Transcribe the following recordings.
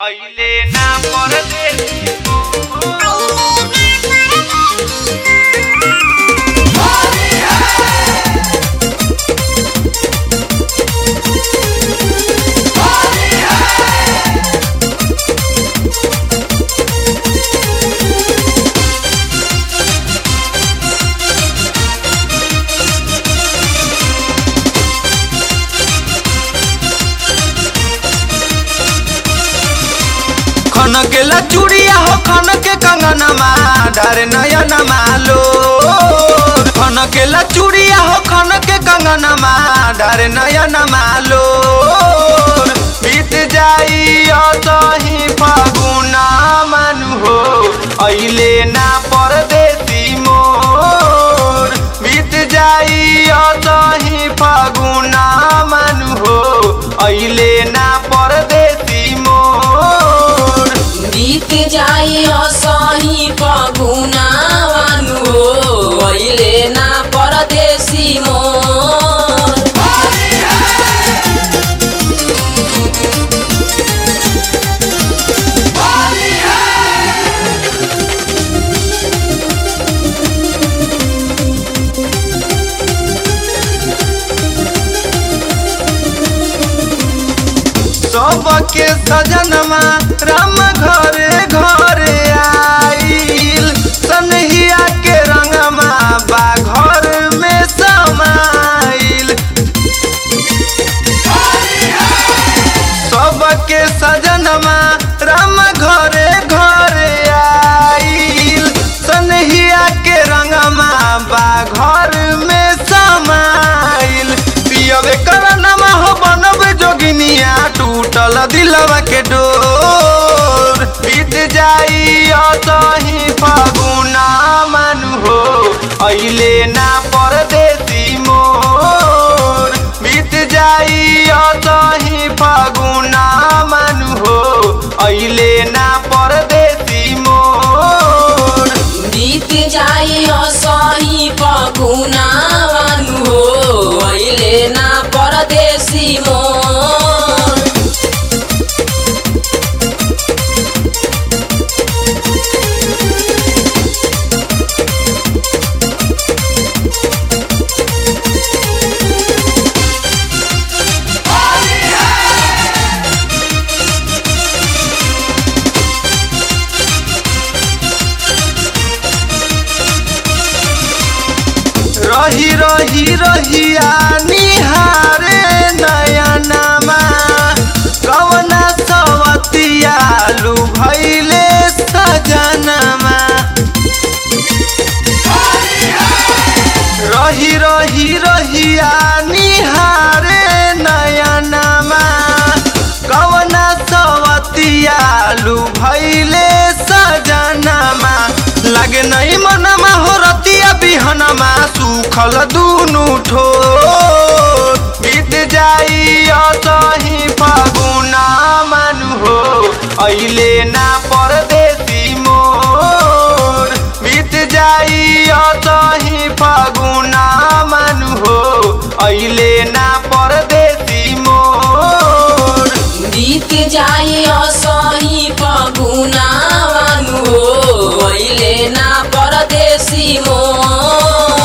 अइले ना परदेसी खन के लचुड़िया हो खन के कंगनमा डर नयन मालो खन के लचुड़िया हो खन के कंगनमा डर नयन मालो बीत जाई असही फगुना मानु हो अइले ना परदेसी मोर बीत जाई असही फगुना मानु हो अइले ना परदेसी मोर बीत जाई असही पगुनावानु हो अहिले ना परदेशी मोर सबके सजनमा राम घरे घरे आइल सनहिया के रंगमा बा घर में समाइल सबके सजनमा राम घरे घरे आइल सनहिया के रंगमा बा घर में समाइल पियवे करनमा हो बनब जोगिनिया टूटल दिलवा के डोर बीत जाई असही फगुना मानु हो अइले ना परदेसी मोर बीत जाई असही फगुना मानु हो अइले ना परदेसी मोर बीत जाई असही पगुनावानु हो अहिले ना परदेशी मोर रही रही रहिया निहारे नयनमा कवना सवतिया लु भैले सजनमा रही रही रहिया निहारे नयनमा कवना सवतिया लु भैले सजनमा लागे नहीं मनमा हो रतिया बिहनमा सुखल दुनु ठोर बीत जाई असही फगुना मानु हो अइले ना परदेसी मोर बीत जाई असही फगुना मानु हो अइले ना परदेसी मोर बीत जाई असही पगुनावानु हो अहिले ना परदेशी मोर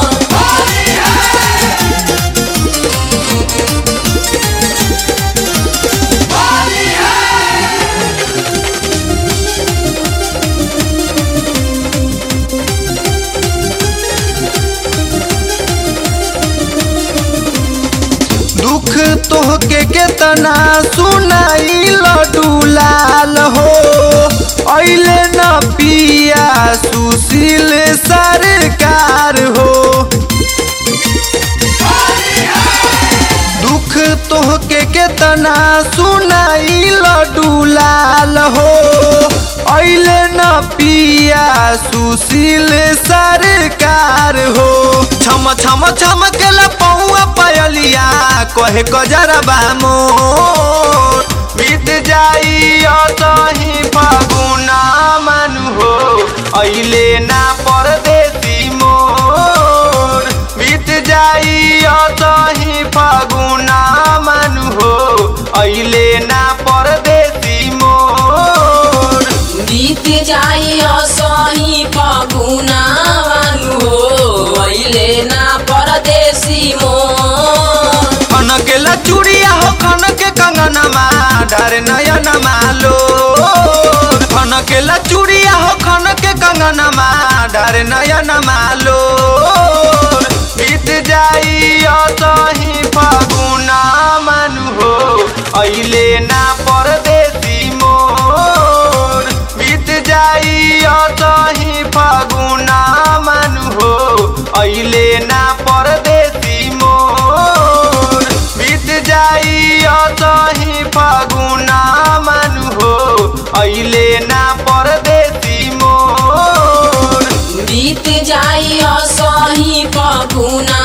दुख तोहके केतना सुनाई लडुलाल हो अइले न पिया सुशील सरकार हो दुख तोहके केतना सुनाई लडुलाल हो अइले न पिया सुशील सरकार हो छम छम छम के पौआ पयलिया कहे गजरबा मोर बीत जाई असही फगुना मानु हो अइले ना परदेसी मोर बीत जाई असही फगुना मानु हो अइले ना परदेसी मोर जाई असही फगुनावानु हो अइले ना परदेसी मोर खनकेला चूड़िया हो खनके कंगनमा डर नयन मालो खनकेला चूड़िया हो खनके कंगनमा डर नयन मालो बीत जाई असही फगुना मानु हो अइले ना परदेसी मोर बीत जाई असही फगुना मानु हो अइले ना परदेसी मोर बीत जाई असही फगुना मानु हो अइले ना परदेसी मोर बीत जाई असही फगुना